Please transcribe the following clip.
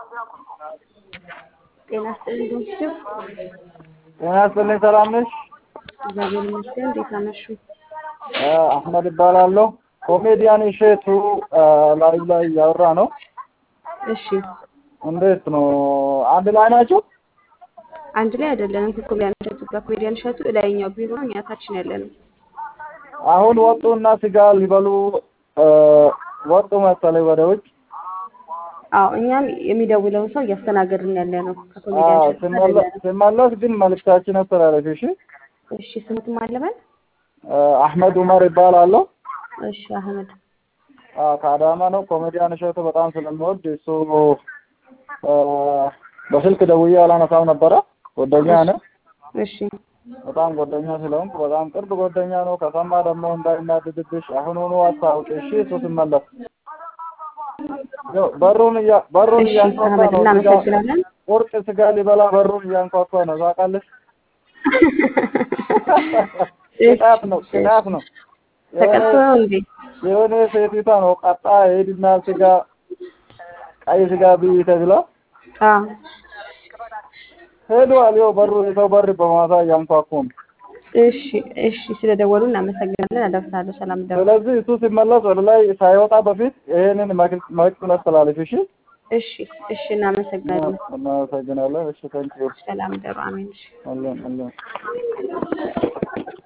ጤና ይስጥልኝ ዶክተር። ጤና ይስጥልኝ ሰላም ነሽ? እግዚአብሔር ይመስገን። እንዴት አመሹ? አህመድ እባላለሁ። ኮሜዲያን እሸቱ ላይቭ ላይ እያወራ ነው። እሺ፣ እንዴት ነው? አንድ ላይ ናቸው? አንድ ላይ አይደለንም። ከኮሜዲያን እሸቱ ጋር ኮሜዲያን እሸቱ ላይኛው ቢሮ ነው፣ እኛ ታችን ያለነው። አሁን ወጡና ስጋ ሊበሉ ወጡ መሰለኝ ወደ ውጭ። አዎ፣ እኛም የሚደውለውን ሰው እያስተናገድን ያለ ነው። ከኮሜዲያን አዎ፣ እሸቱ ጋር ስመለ- አይደለንም። ስመለስ ግን መልዕክታችን አስተላለፊ። እሺ፣ እሺ፣ ስሙትም አለበል። አህመድ ኡመር ይባላለሁ። እሺ፣ አህመድ አዎ፣ ከአዳማ ነው። ኮሜዲያን እሸቱ በጣም ስለምወድ እሱ አ፣ በስልክ ደውዬ አላነሳም ነበረ። ጓደኛ ነው። እሺ፣ በጣም ጓደኛ ስለሆንኩ በጣም ቅርብ ጓደኛ ነው። ከሰማ ደግሞ እንዳይናድድብሽ አሁኑኑ አስታውቂ። እሺ፣ እሱ ሲመለስ ያው በሩን እያ በሩን እሺ፣ እያንኳኳ አህመድ ነው። ስጋ እናመሰግናለን። ቁርጥ ስጋ ሊበላ በሩን እያንኳኳ ነው። ታውቃለሽ? ቅጣት ነው፣ ቅጣት ነው። ተቀጥቶ ነው እንዴ? የሆነ ሴቲቷ ነው ቀጣ ሄድና ስጋ ቀይ ስጋ ብይ ተብላ አዎ፣ ሄዷል። ይኸው በሩ የሰው በር በማታ እያንኳኩ ነው። እሺ፣ እሺ። ስለደወሉ እናመሰግናለን። አደርሳለሁ። ሰላም ደሩ። ስለዚህ እሱ ሲመለስ ወደ ላይ ሳይወጣ በፊት ይሄንን መልዕክት አስተላልፍ። እሺ፣ እሺ፣ እሺ። እናመሰግናለን። እናመሰግናለን። እሺ፣ ታንኪዩ ሰላም ደሩ። አሜን። እሺ። አለን አለን